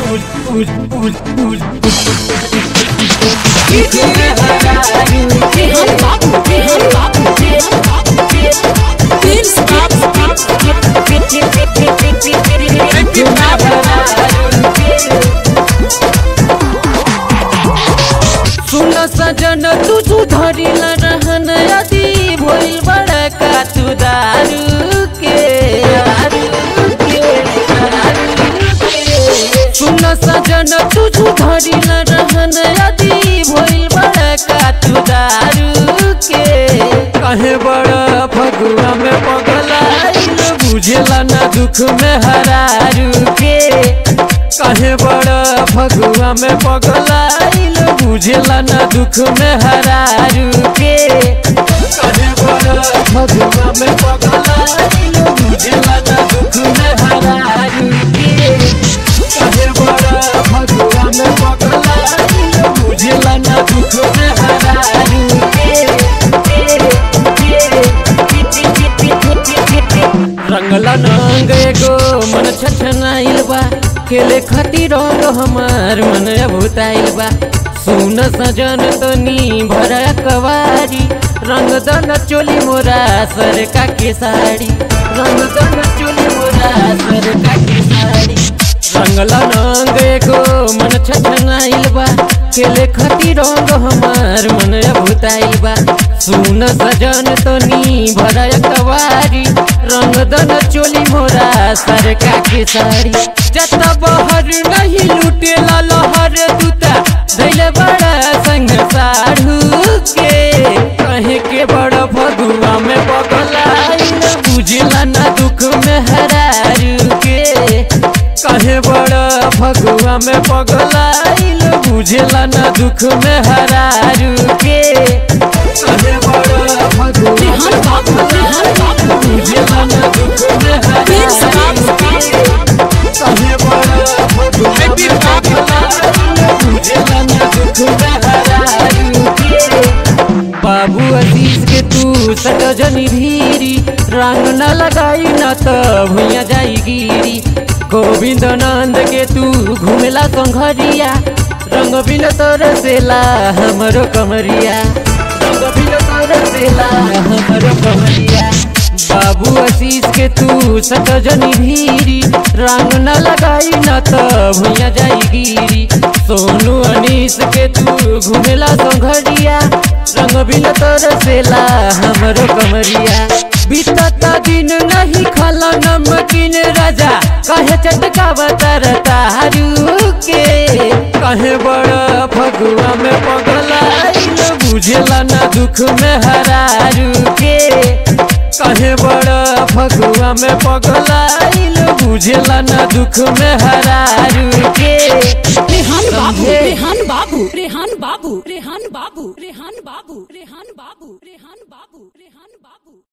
रेहान बाबू रेहान बाबू रेहान बाबू प्लीज स्टॉप सुन सजन तू सुधरिल रहन यदि भइल बड़ा का तू दारू के सुन सजन तू सुधरिल रहन यदि भइल बड़ा का तू दारू के कहे बड़ा फगुआ में पगलाइल बुझेला ना दुख में हरारू के कहे बड़ा फगुआ में पगलाइल बुझेला ना दुख में हरारू के कहे बड़ा फगुआ में पगलाइल बुझेला ना दुख में हरारू के कहे बड़ा फगुआ में पगलाइल बुझेला ना दुख में हरारू रंगला नंग एगो मन छछनाइल बा खेले खातिर रंग हमार मन अभुताइल बा सुन सजन तनी भरा कवारी रंग दन चोली मोरा सर का के साड़ी रंग दन चोली मोरा सर का के साड़ी रंगला नंग एगो मन छछनाइल बा खेले खातिर रंग हमार मन अभुताइल बा सुन सजन तनी भरा कवारी रंग दन चोली मोरा सर का के साड़ी जत बहर नहीं लुटेला लहर दूता धैले बड़ा संग साढ़ू के कहे के बड़ा फगुआ में पगलाइल बुझला ना दुख में हरारू के कहे बड़ा फगुआ में पगलाइल बुझला ना दुख में हरारू के कहे बड़ा फगुआ रेहान बाबू रेहान बाबू बुझला ना दुख में प्लीज हरारू स्टॉप कहे बड़ा फगुआ में पगलाइल बुझला ना दुख में हरारू के बाबू अजीज के तू सटजनी भीरी रंग न लगाई न त भुइया जाई गिरी गोविंद नंद के तू घुमेला संघरिया रंग बिन तरसेला हमरो कमरिया रंग बिन तरसेला हमरो कमरिया बाबू आशीष के तू सटजनी भीरी रंग न लगाई न त भुइया जाई गिरी सोनू अनीस के तू घुमेला संघरिया रंग बिन तरसेला हमरो कमरिया बीतता दिन नहीं खाला नमकीन राजा कहे चटका बतर तारू के कहे बड़ा फगुआ में पगलाइल बुझेला ना दुख में हरारू के कहे बड़ा फगुआ में पगलाइल बुझेला ना दुख में हरारू के रेहान बाबू समझे? रेहान बाबू रेहान बाबू रेहान बाबू रेहान बाबू रेहान बाबू रेहान बाबू रेहान बाबू